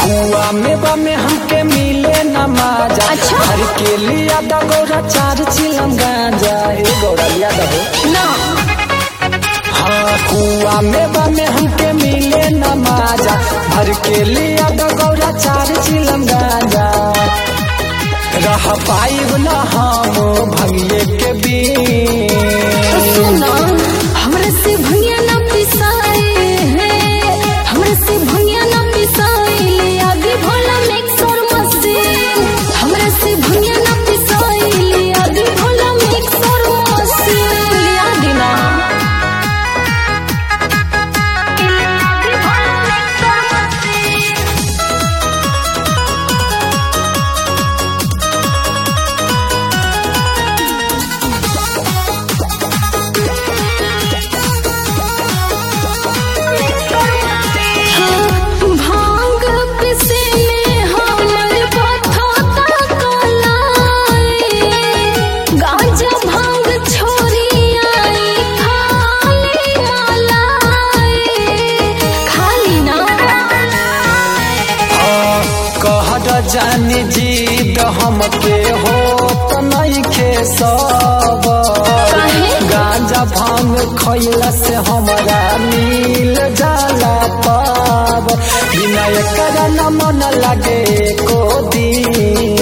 कुआ में बा में हमके मिले न माजा अच्छा। हर के लिया दा गौरा चार चिलम गांजा ए गौरा लिया दा हो ना हाँ कुआ में बा में हमके मिले न माजा भर के लिया दा गौरा चार चिलम गांजा रह पाइब न हम भंगिए के तो बीच सुना हमरा से भैया ना पिसाए हैं हमरा से भैया ना पिसाए ले आगे भोला मिक्स और मस्ती हमरा से भैया ना पिसाए ले आगे भोला मिक्स और मस्ती ले आगे ना ले आगे भोला मिक्स और मस्ती भांग पिसे में हमर पथा कलाई गांजा भांग छोरी आई खाली मलाई खाली ना कहर जानी जीद हमके हो त नइखे सब काहे? गांजा भांग खइला से हमरा मिल जाला पाब बिना एकर न मन लागे को दिन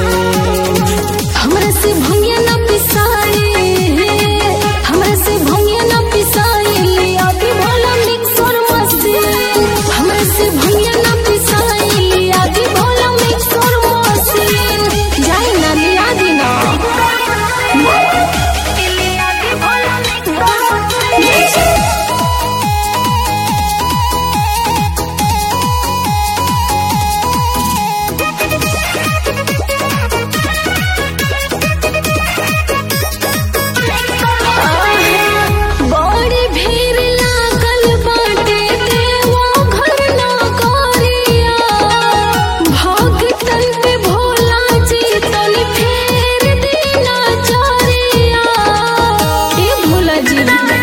हमरा से भंगिया ना पिसाए हमरा से भंगिया ना पिसाए ले आगे भोला मिक्स और मस्ती हमरा से भंगिया ना पिसाए ले आगे भोला मिक्स और मस्ती जाए ना ले आगे ना ले आगे भोला मिक्स और मस्ती बड़ी भीड़ लागल बाटे देवो घर ना करिया भगतन पे भोला जी तन फेर देना चारिया ए भोला जी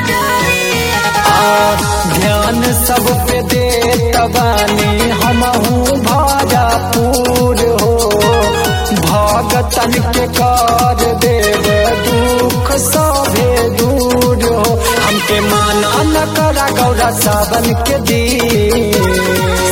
आ, ध्यान सब पे दे तबानी हमहू भाजापुर हो भगतन के कर देव दुख सभे दूर हो हमके माना न करा गौरा सावन के दिन